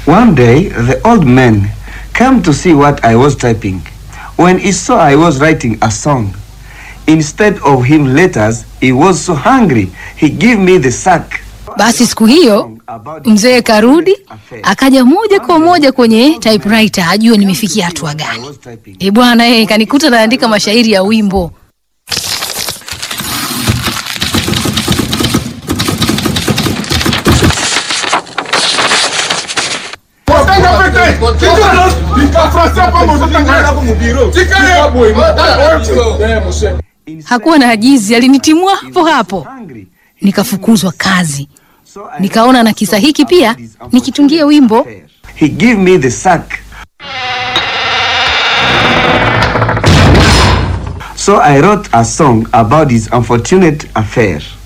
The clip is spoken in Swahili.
One day, the old man came to see what I was typing. When he saw I was writing a song, instead of him letters, he was so hungry, he gave me the sack. Basi siku hiyo mzee karudi akaja moja kwa moja kwenye typewriter ajue nimefikia hatua gani. E bwana, eh kanikuta naandika mashairi ya wimbo. Hakuwa na ajizi, alinitimua hapo hapo, nikafukuzwa kazi. Nikaona na kisa hiki pia nikitungie wimbo. He gave me the sack. So I wrote a song about his unfortunate affair.